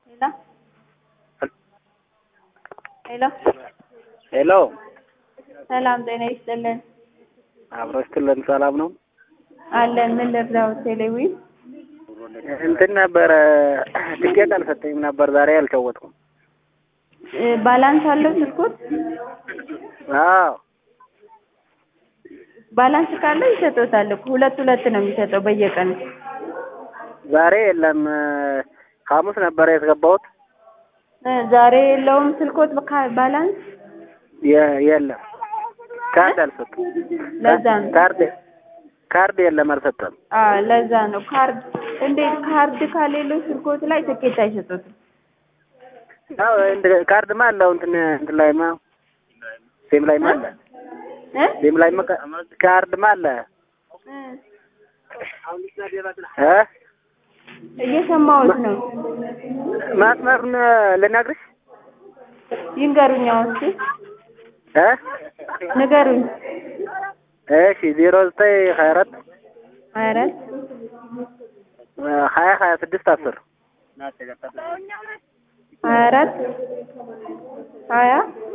ሄሎ ሄሎ ሄሎ ሰላም ጤና ይስጥልን አብሮ ስትልን ሰላም ነው አለን። ምን ልርዳው? ቴሌዊ እንትን ነበረ ትኬት አልሰጠኝም ነበር ዛሬ አልተወጥኩም። ባላንስ አለው ስልኩት? አዎ ባላንስ ካለው ይሰጡታል እኮ ሁለት ሁለት ነው የሚሰጠው በየቀኑ። ዛሬ የለም ሐሙስ ነበረ ያስገባሁት እ ዛሬ የለውም ስልኮት በካ- ባላንስ የ- የለም ካርድ አልሰጡም። ለዛ ነው። ካርድ ካርድ የለም አልሰጠም። አዎ ለዛ ነው። ካርድ እንዴት ካርድ ከሌለው ስልኮት ላይ ትኬት አይሰጡትም? አዎ እንደ- ካርድማ አለው እንትን እንትን ላይማ ሲም ላይማ አለ እ ሲም ላይማ ካ- ካርድማ አለ እ እ እየሰማሁት ነው። ማስመሩን ልነግርሽ ይንገሩኝ አሁን እስኪ እ ንገሩኝ። እሺ ዜሮ ዘጠኝ ሀያ አራት ሀያ አራት ሀያ ሀያ ስድስት አስር ሀያ አራት ሀያ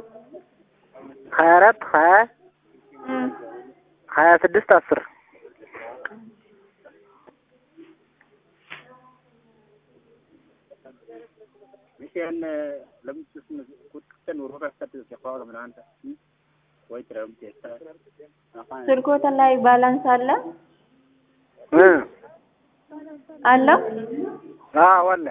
ሀያ አራት ሀያ እ ሀያ ስድስት አስር ስልኮት ላይ ባላንስ አለ እ አለው? አዎ አለ